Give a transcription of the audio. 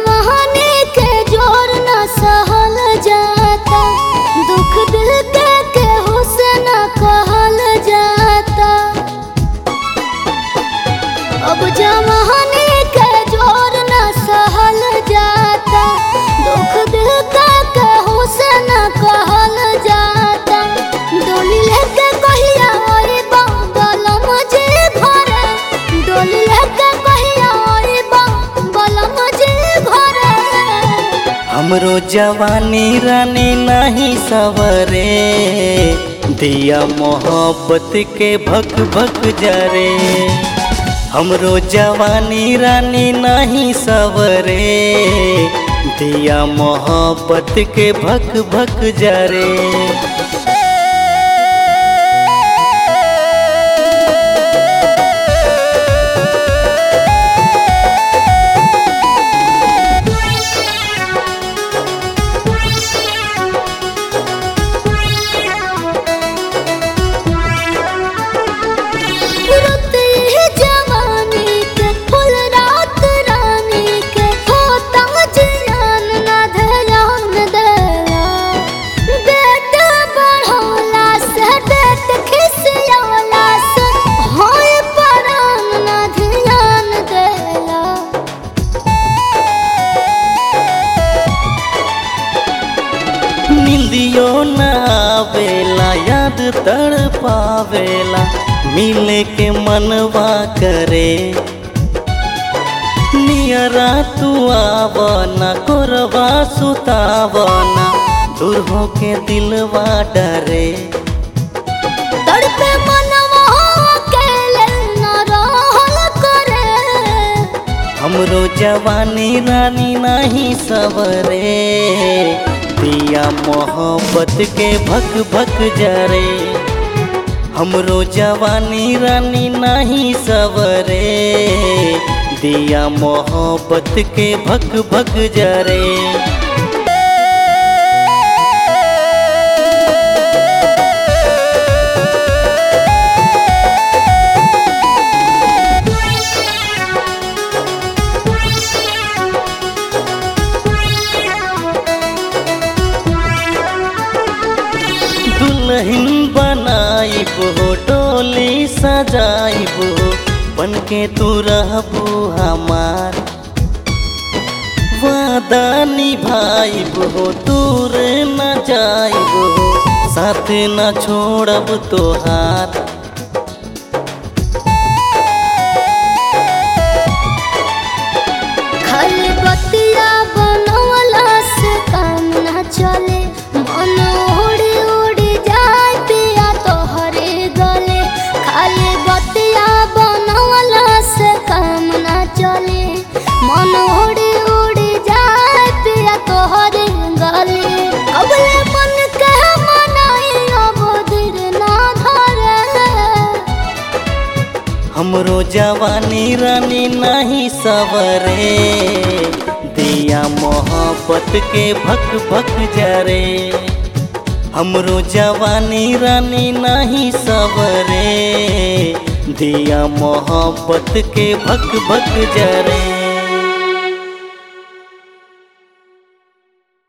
जवानी के जोर न सहल जाता दुख दिल के केहू से न कहल जाता अब जवानी के जोर न सहल जाता दुख दिल के केहू से न कहल जाता डोली लेके कहिया ओए बलम जे घरे डोली लेके कहिया ओए बलम जे घरे हमरो जवानी रानी नहीं सवरे दिया मोहब्बत के भक भक जरे हमरो जवानी रानी नहीं सवरे दिया मोहब्बत के भक भक जरे रुत ही जवानी के फुल रात रानी के होता जियान ना ध्यान देला बेट बढ़ौला से बेट खिसियौला से होय परान ना ध्यान देला निंदियो न आवेला याद तड़ पावेला मिले के मनवा करे नियरा तू आवना कोरवा सुतावना दूर हो के दिलवा डरे तड़पे मनवा अकेले न रहल करे हमरो जवानी रानी नहीं सवरे दिया मोहब्बत के भक भक जरे हमरो जवानी रानी नहीं सवरे दिया मोहब्बत के भक भक जरे दुल्हन बनाइब हो डोली सजाइब हो बन के तू रहबू हमार वादा निभाइब हो दूर न जाइब हो साथ न छोड़ब तोहार खाली बतिया बनवला से काम ना चले मन उड़ी उड़ी जाए पिया तोहरे गले खाली बतिया बनवला से काम ना चले मन उड़ी उड़ी जाए पिया तोहरे गले अबले मन के मनाई अब दिल ना धरे हमरो जवानी रानी नहीं सवरे दिया मोहब्बत के भक भक जरे हमरो जवानी रानी नहीं सवरे दिया मोहब्बत के भक भक जरे